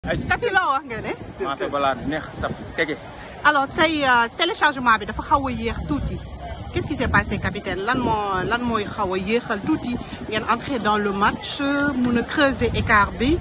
tapi loo wax nga ne. maafe balaa neex saf tege. alors tey téléchargement bi dafa xaw a yéex tuuti qu'est-ce qui s'est passé capitaine lan moo lan mooy xaw a yéexal tuuti ngeen entrer dans le match mun a creuser écart bi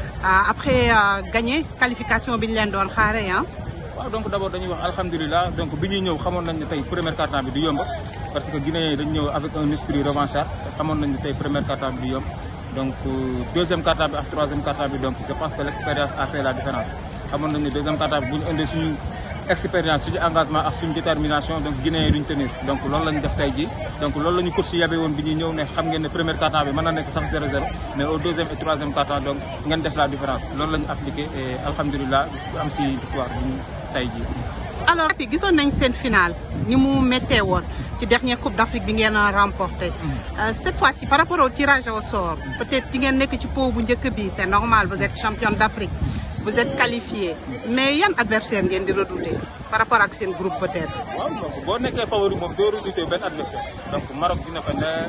après gagner qualification bi ñu leen doon xaaree ah. waaw donc d' abord dañuy wax alhamdulilah donc bi ñuy ñëw xamoon nañ ne tey première quart-temps bi du yomb parce que Guinée dañu ñëw avec un esprit revanchard xamoon nañ ne tey première quart-temps bi du yomb donc deuxième quart-temps bi ak troisième quart-temps bi donc je pense que l' expérience a fait la différence xamoon nañ ne deuxième quart-temps bi bu ñu indee suñu expérience suñu engagement ak suñu détermination donc Guinée yi duñ tenir donc loolu la ñu def tey jii donc loolu la ñu coach yabe woon bi ñuy ñëw ne xam ngeen ne première quart-temps bi mën na nekk sax 0-0 mais au deuxième et troisième quart-temps donc ngeen def la différence loolu la ñu appliqué et alhamdulilah am si victoire bi ñu tey jii. alors puis gisoon nañ seen finale ni mu méttee woon ci dernière coupe d' Afrique bi ngeen a remporté cette fois ci par rapport au tirage au sort peut-être di ngeen nekk ci pot bu njëkk bi c' est normal vous êtes championne d' Afrique vous êtes qualifié mais yan adversaire ngeen di redouter par rapport ak seen groupe peut-être. waaw donc boo nekkee favori moom doo redouter benn adversaire donc Maroc dina fa ne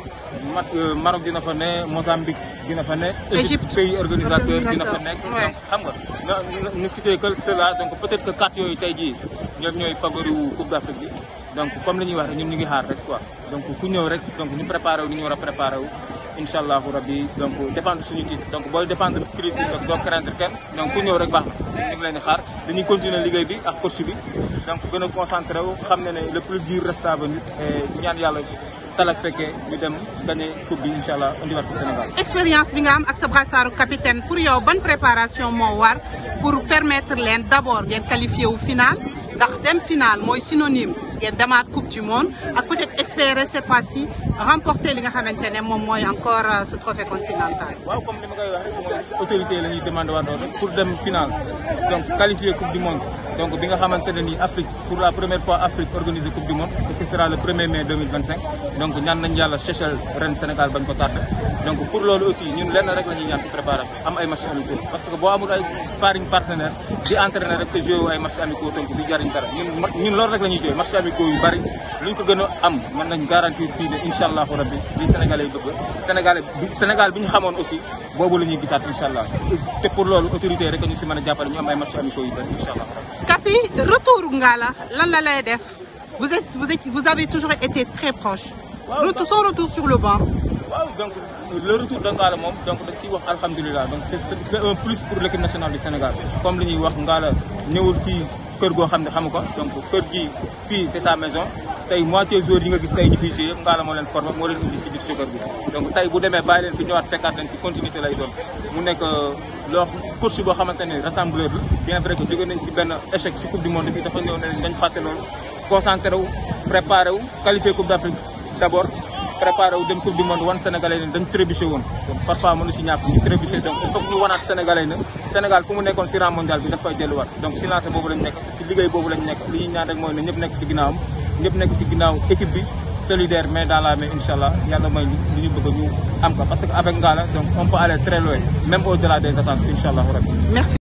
Maroc dina fa ne Mozambique dina fa ne. Égypte pays organisateur dina fa nekk. donc xam nga nga ñu cité que cela donc peut-être que quatre yooyu tey jii ñoom ñooy favori wu Coupe d'Afrique bi donc comme li ñuy wax rek ñun ñu ngi xaar rek quoi donc ku ñëw rek donc ñu préparé wu ni ñu war a préparé wu. incha allahu rabbi donc défendre suñu titre donc booy défendre titre donc doo craindre kenn donc ku ñëw rek baax na ñu ngi leen di xaar dañuy continuer liggéey bi ak coach bi donc gën a concentré wu xam ne ne le plus dur reste à venir et ñaan yàlla talak fekkee ñu dem gagné coupe bi incha allah indiwaat ko Sénégal. expérience bi nga am ak sa brassaaru capitaine pour yow ban préparation moo war pour permettre leen d' abord ngeen qualifié wu final ndax dem final mooy synonyme ngeen demaat coupe du monde ak peut-être espérer cette fois-ci remporter li nga xamante ne moom mooy encore ce trophée continental. waaw comme ni ma koy wax rek mooy autorité la ñuy demandé waat rek pour dem final donc qualifier coupe du monde donc bi nga xamante ne nii Afrique pour la première fois Afrique organisé coupe du monde et ce sera le 1er mai 2025 donc ñaan nañ yàlla Seychelles ren Sénégal bañ ko tardé donc pour loolu aussi ñun lenn rek la ñuy ñaan si préparation am ay matchs amicaux parce que boo amul ay sparring partenaire di entraîner rek te joué ay matchs amicaux donc du jariñ dara ñun ñun loolu rek la ñuy joué matchs amicaux yu bari luñ ko gën a am mën nañ garantir fii ne incha allahu rabbi li Sénégalais yi bëgg Sénégal bi Sénégal bi ñu xamoon aussi boobu la ñuy gisaat incha allah te pour loolu autorité rek ñu si mën a jàppale ñu am ay matchs amicaux yu bari incha allah. Kapi retour Ngala lan la lay def vous êtes vous êtes vous avez toujours été très proche. retour son retour sur le banc. waaw donc le retour de Ngala moom donc dañ ciy wax alhamdulilah donc c' est c' est un plus pour l' équipe nationale du Sénégal comme li ñuy wax Ngala ñëwul si kër goo xam ne xamu ko donc kër gi fii c' est sa maison tey moitié joueurs yi nga gis tey ñu fiy joué yëpp Ngala moo leen formé moo leen indi si biir soccer bi donc tey bu demee bàyyi leen fi ñëwaat fekkaat leen fi continuité lay doon mu nekk loo coach boo xamante ne rassembleur la bien vrai que jóge nañ si benn échec si coupe du monde bi dafa ñëw ne dañ fàtte loolu concentré wu préparé wu qualifié coupe d' Afrique d' abord préparé wu dem coupe du monde wan sénégalais ne dañ trébuché woon donc parfois mënu si ñàkk ñu trébuché donc il faut que ñu wanaat sénégalais na Sénégal fu mu nekkoon si rang mondial bi daf fay delluwaat donc si lancé boobu lañ nekk si liggéey boobu lañ nekk li ñuy ñaan rek mooy ne ñëpp nekk si ginnaawam ñëpp nekk si ginnaaw équipe bi solidaire mais dans la main incha allah yàlla mooy li ñu bëgg ñu am ko parce que avec Ngala donc on peut aller très loin même au delà des attentes incha allah rabbi merci